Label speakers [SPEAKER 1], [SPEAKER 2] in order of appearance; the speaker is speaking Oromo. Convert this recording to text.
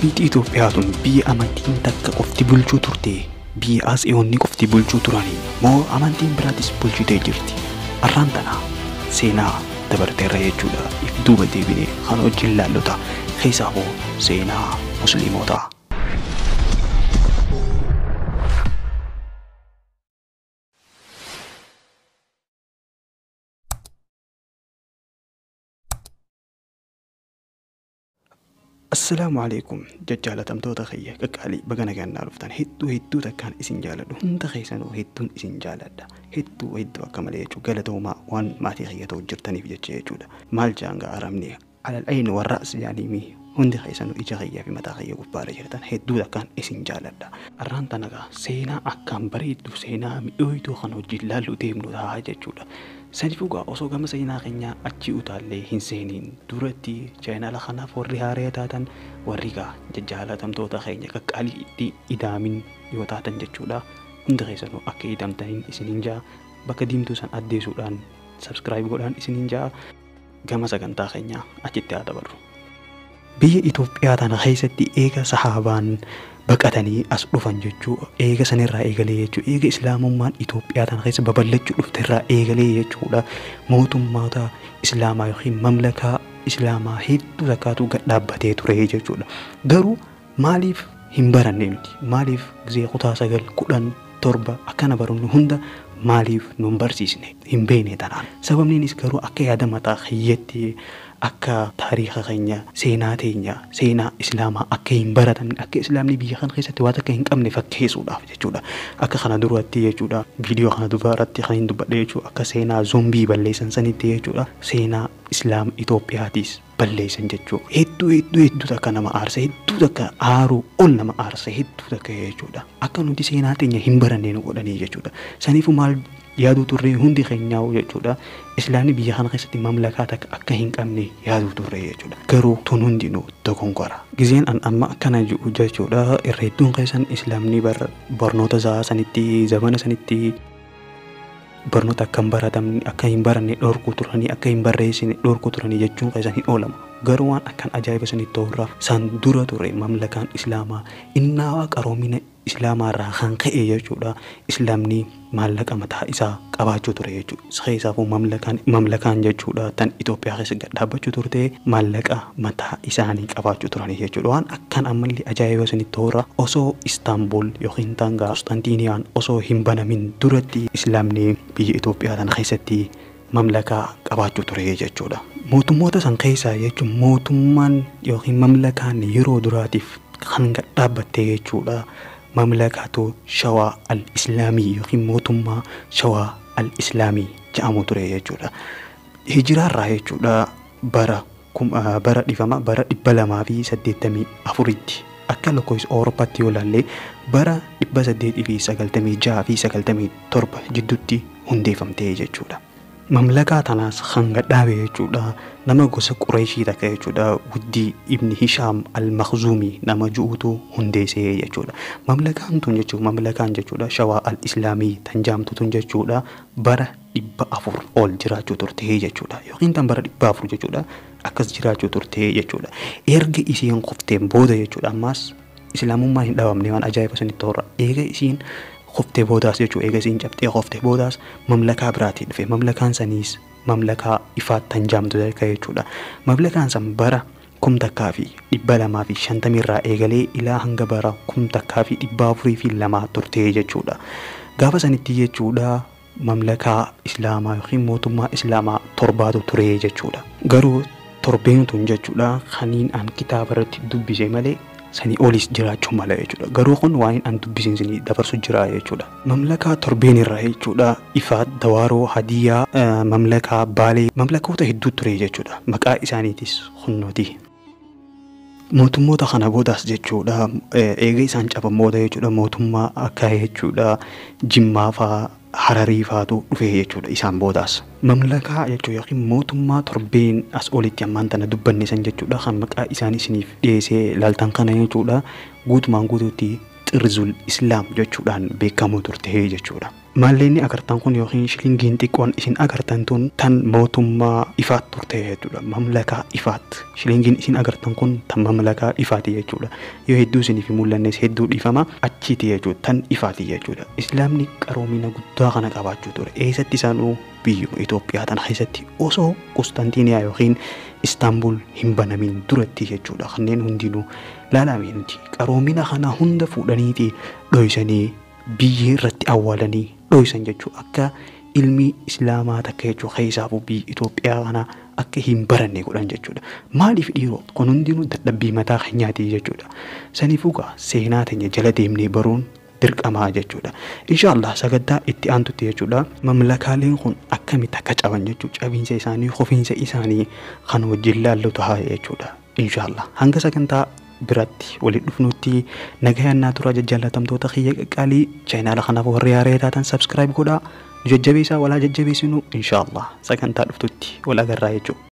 [SPEAKER 1] biyyi Itoophiyaa tun biyya amantiin takka qofti bulchuu turte biyya Atsiyoonni qofti bulchuu turanii moo amantiin biraatis bulchitee jirti arraan tana seenaa dabarteerra jechuudha if duuba deebinee kan wajjin laallota keessaa hoo seenaa musliimotaa. Assalaamu alaikum jajjaalatamtoota kiyya qaqqaalii baga nagannaa dhuftan hedduu hedduu takkaan isin jaaladhu hunda keessanuu hedduun isin jaaladha hedduu hedduu akka malee jechuu galatoomaa waan maatii kiyya ta'u jirtaniif jecha jechuudha maal jaanga aramne alal ayin warra as jaaniimi hundi keessanuu ija kiyyaa fi mataa kiyya gubbaarra jirtan hedduu takkaan isin jaaladha arraan tanagaa seenaa akkaan bareeddu seenaa mi'ooyituu kan wajjin laallu deemnu ta'a jechuudha Saniifuu gaa osoo gama seenaa keenyaa achi utaallee hin seeniin duratti chaayinaala kanaaf warri haaree taatan warri gaa jajjaalatamtoota keenya qaqqaalii itti idaamin yoo taatan jechuudha. Hunda keessanuu akka idamtaniin isiniin jaa bakka diimtuu san addeessuudhaan sabskiraayib godhaan isiniin jaa gama sagantaa keenyaa achitti haa dabarru. Biyya Itoophiyaa tana keessatti eega sahaabaan baqatanii as dhufan jechuu eega sanirraa eegalee jechuu eega islaamummaan Itoophiyaa tana keessa babal'achuu dhufterraa eegalee jechuudha mootummoota islaamaa yookiin mamlakaa islaamaa hedduu takkaatu gad dhaabbatee ture jechuudha garuu maaliif hin baranne nuti maaliif gizee kutaa sagal kudhan torba akkana barannu hunda maaliif nu hin barsiisne hin beekne tanaan sababniinis garuu akka yaada mataa kiyyaatti akka taariika keenya seenaa teenya seenaa islaamaa akka hin baratamne akka islaamni biyya kana keessatti waan akka hin qabne fakkeessuudhaaf jechuudha akka kana duratti jechuudha viidiyoo kana dubaratti kan hin dubbadhe jechuudha akka seenaa zombii balleessan sanitti jechuudha seenaa islaama Itoophiyaatiis balleessan jechuudha hedduu hedduu hedduu takka nama aarsa hedduu takka aaruu ol nama aarsa hedduu takka jechuudha akka nuti seenaa teenya hin barannee nu godhanii jechuudha saniifuu maal yaaduu turre hundi keenyaa'u jechuudha islaamni biyya kana keessatti mamlakaa takka akka hin qabne yaaduu turre jechuudha garuu tun hundinuu dogongora gizeen an amma akkana jiru jechuudha irra hedduun keessan islaamni barnoota isaa sanitti zamana sanitti barnoota akka hin baratamne akka hin baranne dhorkuu turanii akka hin barreessine dhorkuu turanii jechuun keessan hin oolamu garuu waan akkan ajaa'iba sanitti ta'urraa san dura ture mamlakaan islaamaa innaawaa qaroomina islaamaa irraa kan ka'e jechuudha islaamni maallaqa mataa isaa qabaachuu ture jechuudha keessaafuu mamlakaan mamlakaan jechuudha tan Itoophiyaa keessa gad dhaabbachuu turte maallaqa mataa isaanii qabaachuu turanii jechuudha waan akkan ammallee ajaa'iba sanitti ta'urraa osoo Istaanbul yookiin tanga Konstantiiniyaan osoo hin banamin duratti islaamni biyya Itoophiyaa tana keessatti mamlakaa qabaachuu ture jechuudha. Mootummoota san keessaa jechuun mootummaan yookiin mamlakaan yeroo duraatiif kan gad dhaabbatte jechuudha. Mamlakaatu shawaa al-islaamii yookiin mootummaa shawaa al-islaamii jedhamu ture jechuudha. Hijiraarraa jechuudha bara bara dhifama bara dhibba lamaa fi saddeettamii afuritti akka lakkoofsa Awurooppaatti yoo ilaalle bara dhibba saddeetii fi sagaltamii jaha fi sagaltamii torba jidduutti hundeeffamte jechuudha. Mamlakaa tanaas kan gadhaabe jechuudha nama gosa Qureeshii takka jechuudha guddii ibni Hishaam al-Makhzuumii nama ju'uutu hundeessee jechuudha. Mamlakaan tun jechuudha mamlakaan jechuudha shawaa al-Islaamii tan jaamtu tun jechuudha bara dhibba afur ol jiraachuu turtee jechuudha yookiin tan bara dhibba afur jechuudha akkas jiraachuu turtee jechuudha. Erga isiin qofteen booda jechuudha ammaas islaamummaan hin dhabamne waan ajaa'iba sanitti ta'urra eega isiin qoftee boodaas jechuudha eega isiin cabxee qoftee boodaas mamlakaa biraatii dhufe mamlakaan saniis mamlakaa ifaat tan jaamtu takka jechuudha mamlakaan san bara kum takkaa fi dhibba lamaa fi shantamii irraa eegalee ilaa hanga bara kum takkaa fi dhibba afurii fi lamaa turtee jechuudha gaafa sanitti jechuudha mamlakaa islaamaa yookiin mootummaa islaamaa torbaatu ture jechuudha garuu torbeen tun jechuudha kaniin an kitaaba irratti dubbise malee sanii olis jiraachuu mala jechuudha garuu kun waan an dubbisiin sinii dabarsu jira jechuudha mamlakaa torbeen irraa jechuudha ifaat dawaaroo hadiyaa mamlakaa baalee mamlakoota hedduu ture jechuudha maqaa isaaniitis hunnooti mootummoota kana boodaas jechuudha eega isaan caban booda jechuudha mootummaa akka jechuudha jimmaa faa hararii faatu dhufe jechuudha isaan boodaas. Mamlakaa jechuun yookiin mootummaa torbeen as olitti ammaan tana dubbanne san jechuudha kan maqaa isaanii isiniif dhiyeessee laaltan kana jechuudha guutumaan guutuutti qirzul islaam jechuudhaan beekamu turte jechuudha. Maalleenni agartan kun yookiin shilingiin xiqqoon isin agartan tun tan mootummaa ifaat turte jechuudha. Mamlakaa ifaat. Shilingiin isin agartan kun tan mamlakaa ifaati jechuudha. Yoo hedduu isiniif hin mul'annes hedduu dhiifama achiiti jechuudha. Tan ifaati jechuudha. Islaamni qaroomina guddaa kana qabaachuu ture. Eessatti isaanuu biyyuma Itoophiyaa tana keessatti osoo Qustantiiniyaa yookiin Istaanbul hin banamin duratti jechuudha. Kanneen hundinuu laalamee nuti qaroomina kana hunda fuudhaniiti dhoysanii biyya irratti awwaalanii dhoysan jechuudha. Akka ilmi islaamaa takka jechuudha keessaafuu biyya Itoophiyaa kana akka hin baranne godhan jechuudha. Maaliif dhiiroo kun hundinuu dadhabbii mataa keenyaati jechuudha. Saniifuu gaa seenaa teenya jala deemnee baruun dirqamaa jechuudha. Inshaallah sagantaa itti aantutti jechuudha. Mamlakaaleen kun akkamitti akka caban jechuudha. Cabiinsa isaanii, qofiinsa isaanii kan wajjin laallu ta'a jechuudha. Inshaallah hanga sagantaa biratti walitti dhufnutti nagayaan naa turaa jajjallatamtoota kiyya qaqqaalii chaayinaala kanaaf warri haaree taatan sabskiraayib godhaa. Jajjabeessaa walaa jajjabeessinu inshaallah sagantaa dhuftutti wal agarraa jechuudha.